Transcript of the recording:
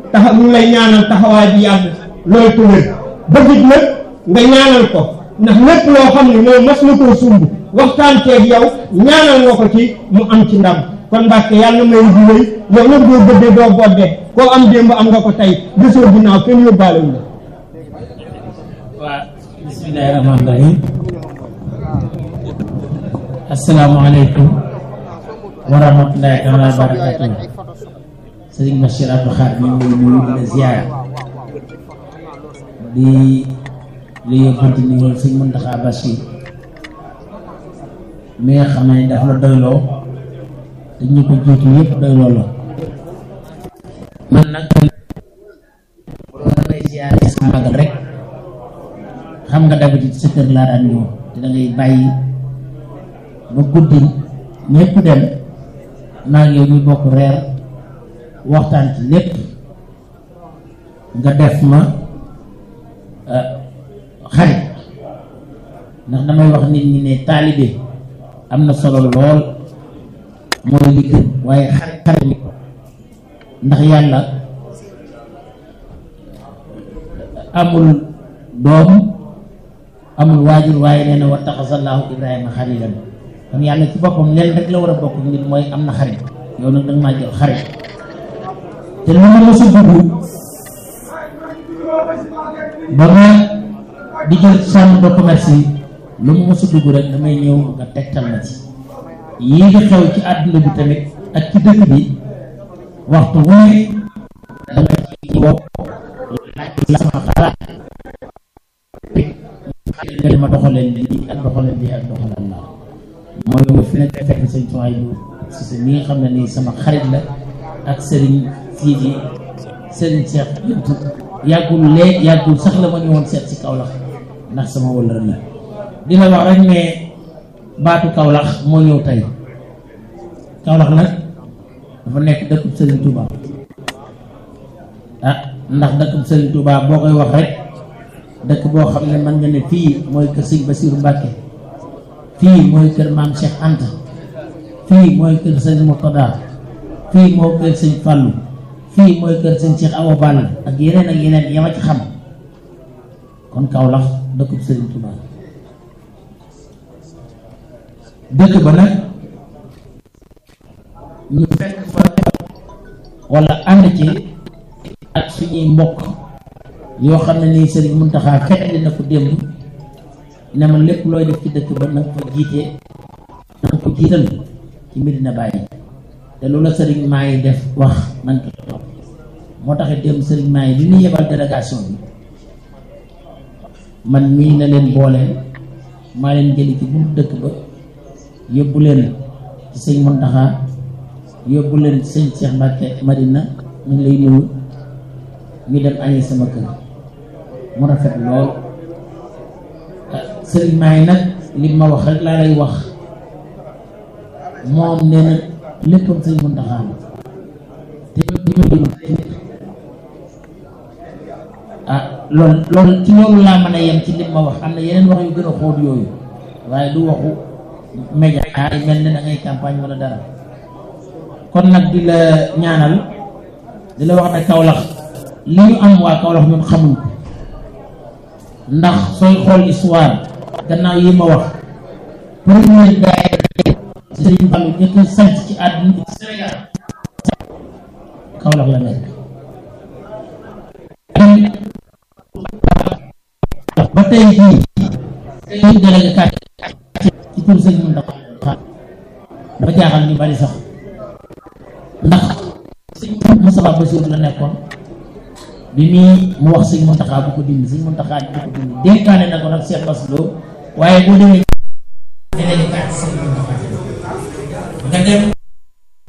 taxa ñu lay ñaanal taxawaay bi yàgg loolu tëwër bëggit nag nga ñaanal ko ndax lépp loo xam ne moom mas na koo sumb waxtaan teeg yow ñaanal nga ko ci mu am ci ndam kon Mbàkke yàlla may di wéy yow nag doo bëddee doo boddee koo am démb am nga ko tey gisoo ginnaaw kenn yóbbaale wu la waa bismillahi rahmaani rahim asalaamaaleykum wa rahmatullahi taala wa barakatuh sëriñ Bachir Abdou Khadre ñu ngi nuyu di la ziar di la yóbbante ni woon sëñ Muntaxa Bachir mi nga xam ne daf la doyloo te ñu ko jiitu yëpp doyloo la man nag damay ziar sa magal rek xam nga d'habitude sa kër laa daan ñëw te da ngay bàyyi ba guddi ñëpp dem maa ngi yow ñu bokk reer waxtaan ci lépp nga def ma xarit ndax damay wax nit ñi ne taalibe am na solo lool mooy li gën waaye xarit xarit ndax yàlla amul doom amul waajur waaye nee na wa taxasallahu ibrahima xalilan kon yàlla ci boppam leen rek la war a bokk nit mooy am na xarit yow nag danga maa jël xarit te lu ma mos a dugg ba ma di jël chambre de commerce yi lu ma mos a dugg rek damay ñëw nga tegtal ma ci yii di xew ci àdduna bi tamit ak ci dëkk bi waxtu wu ne dama ci woo laaj la sama xalaat nga dama doxaleen lii ak doxaleen lii ak doxaleen laa mooy yow fi nekk fekk sëñ Tuwaay bu si sa mi nga xam ne nii sama xarit la ak sëriñ Sidi sëriñ Cheikh Bintu yàggul lee yàggul sax la ma ñëwoon seet si Kaolack ndax sama wëllëra la dina wax rek ne baatu Kaolack moo ñëw tey Kaolack nag dafa nekk dëkkub sëriñ Touba ah ndax dëkkub sëriñ Touba boo koy wax rek dëkk boo xam ne mën nga ne fii mooy kër sëñ Basiiru Mbàkke fii mooy kër maam Cheikh Anta fii mooy kër sëñ Murtada fii mooy kër sëñ Fàllu fii mooy kër sëñ Cheikh Awa Balla ak yeneen ak yeneen yama ci xam kon Kaolack dëkkub sëriñ Touba dëkk ba nag ñu fekk fa wala ànd ci ak suñuy mbokk yoo xam ne nii sëriñ Muntaxa fetli na ko démb ne ma lépp looy def ci dëkk ba na nga ko jiite na nga ko jiital ci Medina Baye te loolu la sëriñ maa yi def wax nañ ko topp moo taxit démb sëriñ maa yi bi ñu yebal délégation bi man mii na leen boole maa leen jëli ci buntu dëkk ba yóbbu leen ci sëñ Muntaxa yóbbu leen ci sëñ Cheikh Mbacke Madina ñu ngi lay nuyu ñu dem añee sama kër mu rafet lool sëriñ maa yi nag li ma wax rek laa lay wax moom nee na léppam sëñ Muntaxa te ah loolu loolu ci loolu laa mën a yem ci li ma wax am na yeneen wax yu gën a xóot yooyu waaye du waxu média yi mel ne da ngay campagne wala dara kon nag di la ñaanal di la wax ne Kaolack li ñu am waa Kaolack ñun xamuñ ko ndax sooy xool histoire gannaaw yi ma wax premier daayira Sëriñ Fallu ñëkk sant ci àdduna bi ci Sénégal Kaolack la nekk ba tey jii tey délégué kat ci tur sëñ Muntaxa ba jaaxal ñu bari sax ndax sëñ Moustapha Bassirou la nekkoon bi muy mu wax sëñ Muntaxa bu ko dindi sëñ Muntaxa bu ko dindi dénkaane na ko nag Cheikh Bass Lo waaye boo demee délégué kat sëñ Muntaxa nga dem